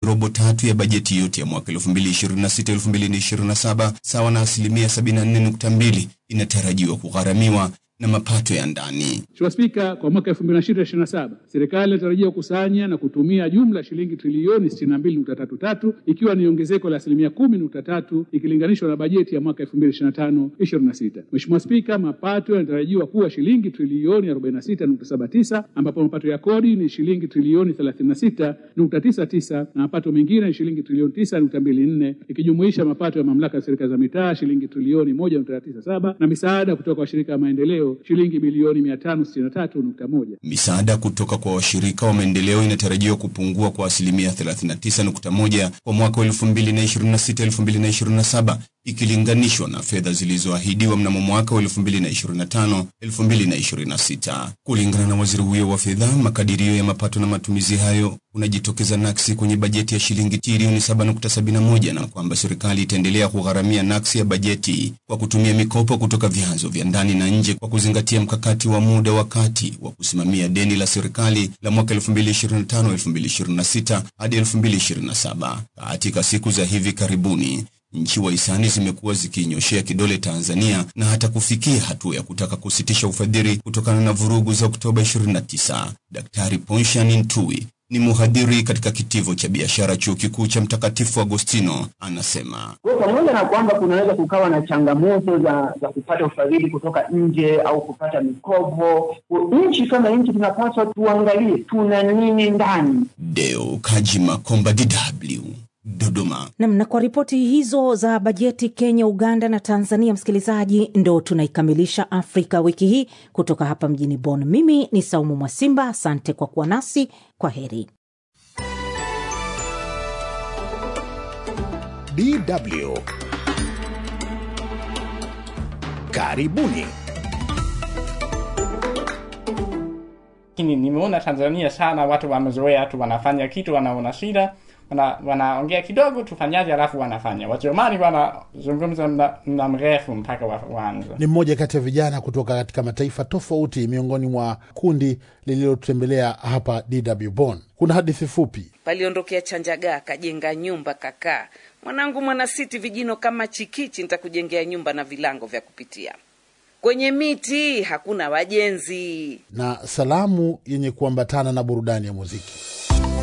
robo tatu ya bajeti yote ya mwaka 2026-2027 sawa na asilimia 74.2 inatarajiwa kugharamiwa na mapato ya ndani. Mheshimiwa Spika, kwa mwaka 2026/2027 serikali inatarajia kukusanya na kutumia jumla shilingi trilioni 62.33 ikiwa ni ongezeko la asilimia 10.3 ikilinganishwa na bajeti ya mwaka 2025/26. Mheshimiwa Spika, mapato yanatarajiwa kuwa shilingi trilioni 46.79 ambapo mapato ya kodi ni shilingi trilioni 36.99 na mapato mengine ni shilingi trilioni 9.24 ikijumuisha mapato ya mamlaka ya serikali za mitaa shilingi trilioni 1.97 na misaada kutoka kwa washirika wa maendeleo shilingi bilioni 563.1. Misaada kutoka kwa washirika wa maendeleo inatarajiwa kupungua kwa asilimia 39.1 kwa mwaka wa 2026-2027 ikilinganishwa na fedha zilizoahidiwa mnamo mwaka wa 2025-2026. Kulingana na waziri huyo wa fedha, makadirio ya mapato na matumizi hayo unajitokeza naksi kwenye bajeti ya shilingi trilioni 7.71 na kwamba serikali itaendelea kugharamia naksi ya bajeti kwa kutumia mikopo kutoka vyanzo vya ndani na nje kwa kuzingatia mkakati wa muda wa kati wa kusimamia deni la serikali la mwaka 2025-2026 hadi 2027. Katika siku za hivi karibuni nchi wahisani zimekuwa zikiinyoshea kidole Tanzania na hata kufikia hatua ya kutaka kusitisha ufadhili kutokana na vurugu za Oktoba 29. Daktari Ponshan Ntui ni mhadhiri katika kitivo cha biashara chuo kikuu cha Mtakatifu Agostino anasema, kwa pamoja na kwamba kunaweza kukawa na changamoto za za kupata ufadhili kutoka nje au kupata mikopo, nchi kama nchi tunapaswa tuangalie tuna nini ndani. Deo Kajima Komba, DW Dodoma. Nam, na kwa ripoti hizo za bajeti Kenya, Uganda na Tanzania, msikilizaji, ndo tunaikamilisha Afrika wiki hii kutoka hapa mjini Bonn. Mimi ni Saumu Mwasimba, asante kwa kuwa nasi. Kwa heri. DW karibuni. Lakini nimeona Tanzania sana watu wamezoea tu, wanafanya kitu, wanaona shida wana, wanaongea kidogo tufanyaje, alafu wanafanya. Wajerumani wanazungumza mda mrefu mpaka waanze. Ni mmoja kati ya vijana kutoka katika mataifa tofauti miongoni mwa kundi lililotembelea hapa DW Bonn. Kuna hadithi fupi. Paliondokea Chanjagaa kajenga nyumba kakaa, mwanangu mwanasiti, vijino kama chikichi, nitakujengea nyumba na vilango vya kupitia kwenye miti hakuna wajenzi. Na salamu yenye kuambatana na burudani ya muziki.